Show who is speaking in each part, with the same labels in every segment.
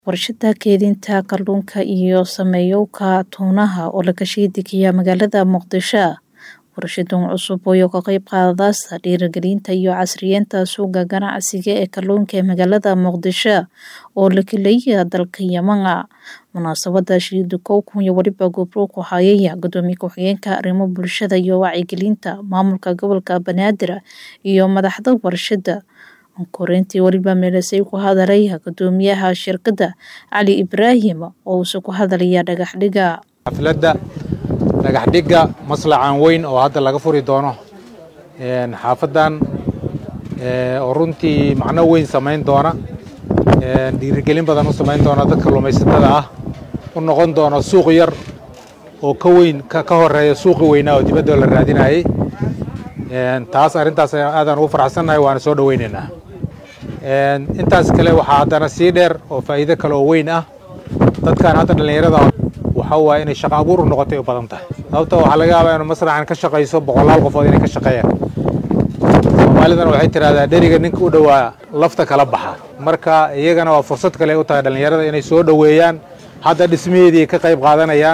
Speaker 1: Warshada kaydinta kalluunka iyo saamiyowga toonaha oo laga shaqeeya magaalada Muqdisho. Warshadan cusub oo ka qayb qaadaysa dhiirigelinta iyo casriyeynta suuqa ganacsiga ee kalluunka ee magaalada Muqdisho oo la kaleeya dalka Yemen. Munaasabada shirida kowkan iyo waliba gobro ku hayaya gudoomiye ku-xigeenka arrimo bulshada iyo wacyigelinta maamulka gobolka Banaadir iyo madaxda warshada. korintii waliba meelasay ku hadalaya gudoomiyaha shirkadda Cali Ibraahim oo uu ku hadalaya dhagax dhiga
Speaker 2: xafladda dhagax dhigga maslacan weyn oo hadda laga furi doono xaafadan oo runtii macno weyn samayn doona dhiirigelin badan u samayn doona dadka kalluumaysatada ah u noqon doona suuq yar oo ka weyn ka horeeya suuqi weynaa oo dibadda la raadinayay taas arrintaas aadaan ugu faraxsannahay waana soo dhoweynaynaa intaas kale waxaa haddana sii dheer oo faa'iido kale oo weyn ah dadkan hadda dhallinyarada waxa waaye inay shaqo abuur u noqotay u badan tahay sababta waxaa laga yaabaa inuu masraxan ka shaqayso boqolaal qofood inay ka shaqeeyaan soomaalidana waxay tidhahdaa dheriga ninka u dhowaa lafta kala baxa marka iyagana waa fursad kale u tahay dhallinyarada inay soo dhoweeyaan hadda dhismaheedii ka qayb qaadanayaan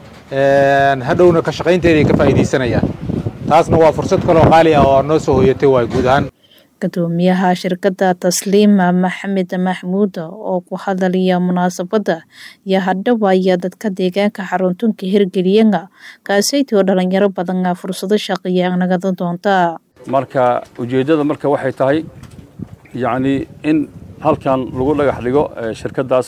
Speaker 2: hadhowna ka shaqaynteedii ka faa'iidaysanayaan taasna waa fursad kale oo qaali ah oo noo soo hoyatay waay guud ahaan
Speaker 1: gudoomiyaha shirkadda tasliima maxamed maxmuud oo ku hadalaya munaasabadda iyo hadhowaya dadka deegaanka xaruntunka hirgeliyana kaasaytoo dhalinyaro badan fursado shaqeeya nagada doonta
Speaker 3: marka ujeeddada marka waxay tahay yacni in halkan lagu dhagax dhigo shirkaddaas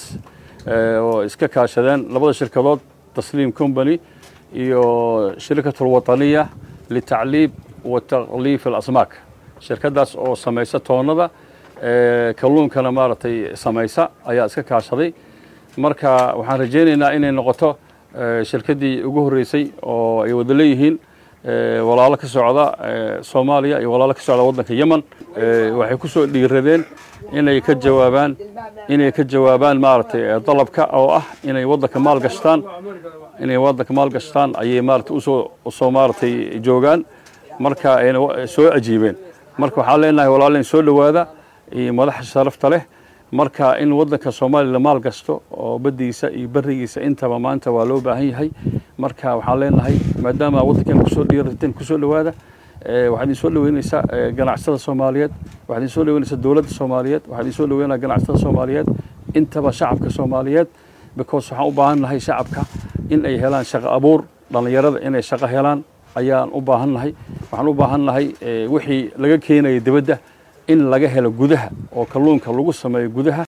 Speaker 3: oo iska kaashadeen labada shirkadood tasliim company iyo shirkat alwataniya litacliib wa takliif alasmaak shirkaddaas oo samaysa toonnada kalluunkana maaragtay samaysa ayaa iska kaashaday marka waxaan rajaynaynaa inay noqoto shirkaddii ugu horreysay oo ay wada leeyihiin walaalo ka socda soomaaliya iyo walaalo ka socda waddanka yemen waxay ku soo dhiiradeen inay ka jawaabaan inay ka jawaabaan maaragtay dalabka oo ah inay waddanka maal gashtaan inay waddanka maal gashtaan ayay maaragtay usoo usoo maaragtay joogaan marka ayna soo ajiibeen marka waxaan leenahay walaalin soo dhowaada iyo madaxa sharafta leh marka in waddanka soomaaliya la maal gasto oo baddiisa iyo berigiisa intaba maanta waa loo baahan yahay marka waxaan leenahay maadaama waddankeena kusoo dhiirateen kusoo dhowaada waxaad idin soo dhoweynaysaa ganacsatada soomaaliyeed waxaad idin soo dhoweynaysaa dowladda soomaaliyeed waxaad idin soo dhoweynaya ganacsatada soomaaliyeed intaba shacabka soomaaliyeed because waxaan u baahan nahay shacabka in ay helaan shaqo abuur dhallinyarada inay shaqo helaan ayaan u baahan nahay waxaan u baahan nahay wixii laga keenaya dibadda in laga helo gudaha oo kalluunka lagu sameeyo gudaha